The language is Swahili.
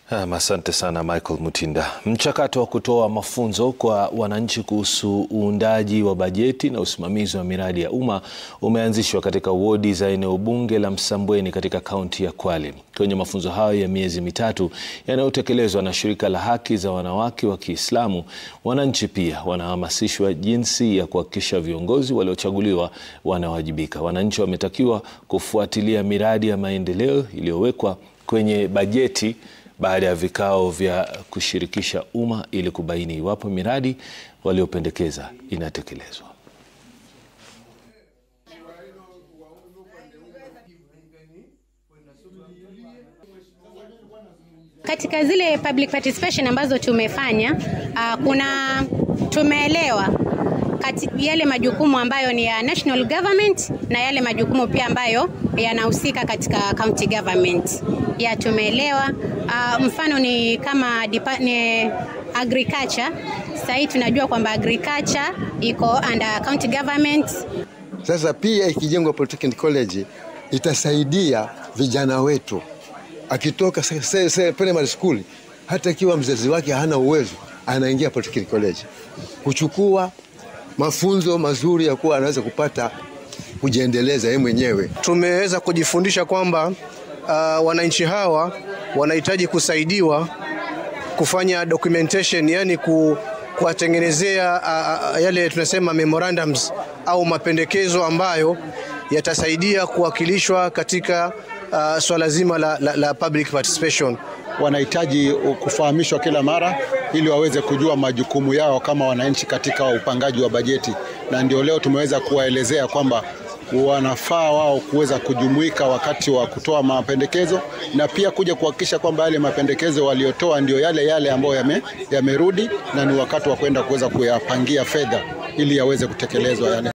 Asante sana Michael Mutinda. Mchakato wa kutoa mafunzo kwa wananchi kuhusu uundaji wa bajeti na usimamizi wa miradi ya umma umeanzishwa katika wodi za eneo bunge la Msambweni katika kaunti ya Kwale. Kwenye mafunzo hayo ya miezi mitatu yanayotekelezwa na shirika la haki za wanawake wa Kiislamu, wananchi pia wanahamasishwa jinsi ya kuhakikisha viongozi waliochaguliwa wanawajibika. Wananchi wametakiwa kufuatilia miradi ya maendeleo iliyowekwa kwenye bajeti baada ya vikao vya kushirikisha umma ili kubaini iwapo miradi waliopendekeza inatekelezwa. Katika zile public participation ambazo tumefanya uh, kuna tumeelewa kati yale majukumu ambayo ni ya national government na yale majukumu pia ambayo yanahusika katika county government. Ya tumeelewa uh, mfano ni kama dipa, ni agriculture. Sasa hii tunajua kwamba agriculture iko under county government. Sasa pia ikijengwa Polytechnic College itasaidia vijana wetu akitoka primary school, hata ikiwa mzazi wake hana uwezo, anaingia Polytechnic College kuchukua mafunzo mazuri ya kuwa anaweza kupata kujiendeleza yeye mwenyewe. Tumeweza kujifundisha kwamba uh, wananchi hawa wanahitaji kusaidiwa kufanya documentation, yani ku, kuwatengenezea uh, uh, yale tunasema memorandums au mapendekezo ambayo yatasaidia kuwakilishwa katika uh, swala zima la, la, la public participation. Wanahitaji kufahamishwa kila mara ili waweze kujua majukumu yao kama wananchi katika upangaji wa bajeti, na ndio leo tumeweza kuwaelezea kwamba wanafaa wao kuweza kujumuika wakati wa kutoa mapendekezo na pia kuja kuhakikisha kwamba yale mapendekezo waliotoa ndio yale yale ambayo yame, yamerudi na ni wakati wa kwenda kuweza kuyapangia fedha ili yaweze kutekelezwa yale